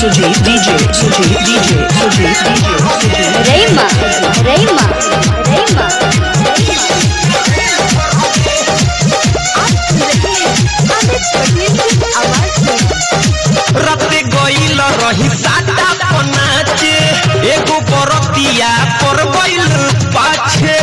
Sujit DJ Sujit DJ Sujit DJ Sujit Reima, Reima, Reima. रते गईल रही साटा पनाचे एगो बरतिया पर गईल पाछे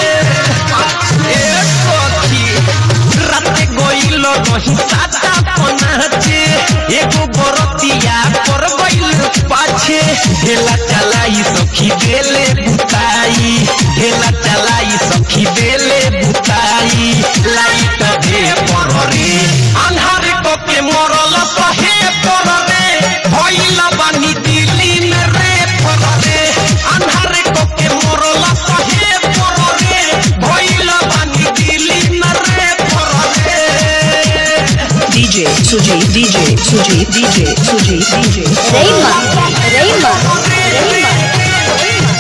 ए सखी रते गईल रही साटा पनाचे एगो बरतिया पर गईल पाछे ढेला चलाई सखी देले बुताई ढेला चलाई सखी देले बुताई लाइट दे पर रे अन्हार को के मरल सहे पर रे भइला बानी दिल्ली में रे पर रे अन्हार को के मरल सहे पर रे भइला बानी दिल्ली में रे पर रे DJ Sujit DJ Sujit DJ Sujit DJ Reima, Reima, Reima.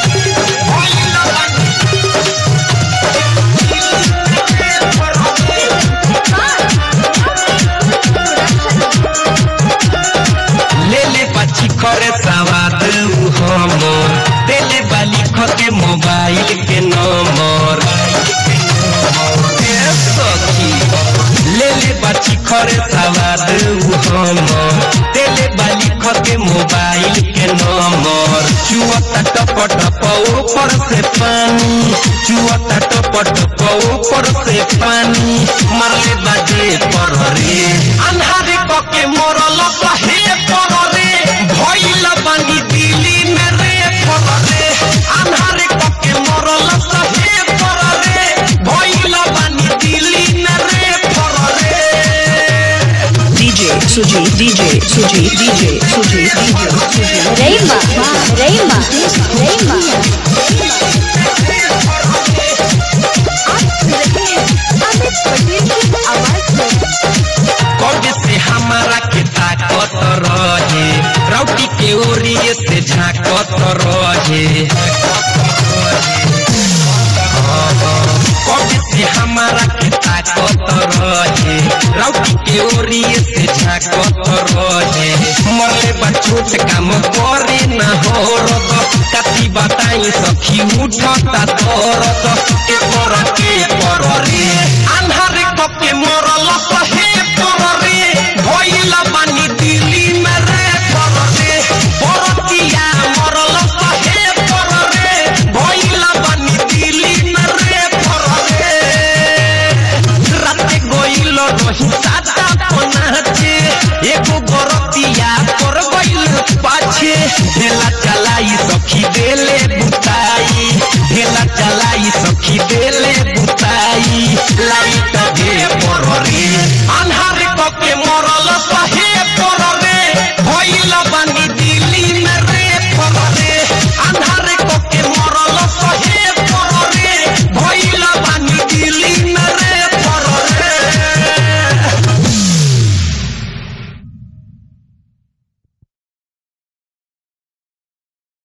ले ले पची करे सवाद उ हमर देले बाली खते मोबाइल के नंबर ए सखी ले ले पची करे सवाद उ हमर देले बाली खते मोबाइल के नंबर चुअता टप टप ऊपर से पानी चुअता टप टप ऊपर से पानी मरले बाजे पर रे अन्हारे पके मरल कहे पर रे भइल बानी दिल्ली में रे पर रे अन्हारे पके मरल कहे पर रे भइल बानी दिल्ली में रे पर रे DJ Sujit DJ Sujit DJ Sujit DJ Sujit Reima, Reima, Reima. कब से हमारा के ताकत रहे रौटी के ओरिए से झाकत रहे कब से हमारा के ताकत रहे रौटी के ओरिए से झाकत रहे मरले बा छोट काम करे ना हो रत कति बताई सखी उठता दरद के पर के पर रे अन्हारे कप के मरल सहे पर रे भइला बानी दिल्ली में रे पर रे बरतिया मरल सहे पर रे भइला बानी दिल्ली में रे पर रे राते गइल रही साता पनाचे एगो बरतिया पर गइल पाछे ढेला चलाई सखी देले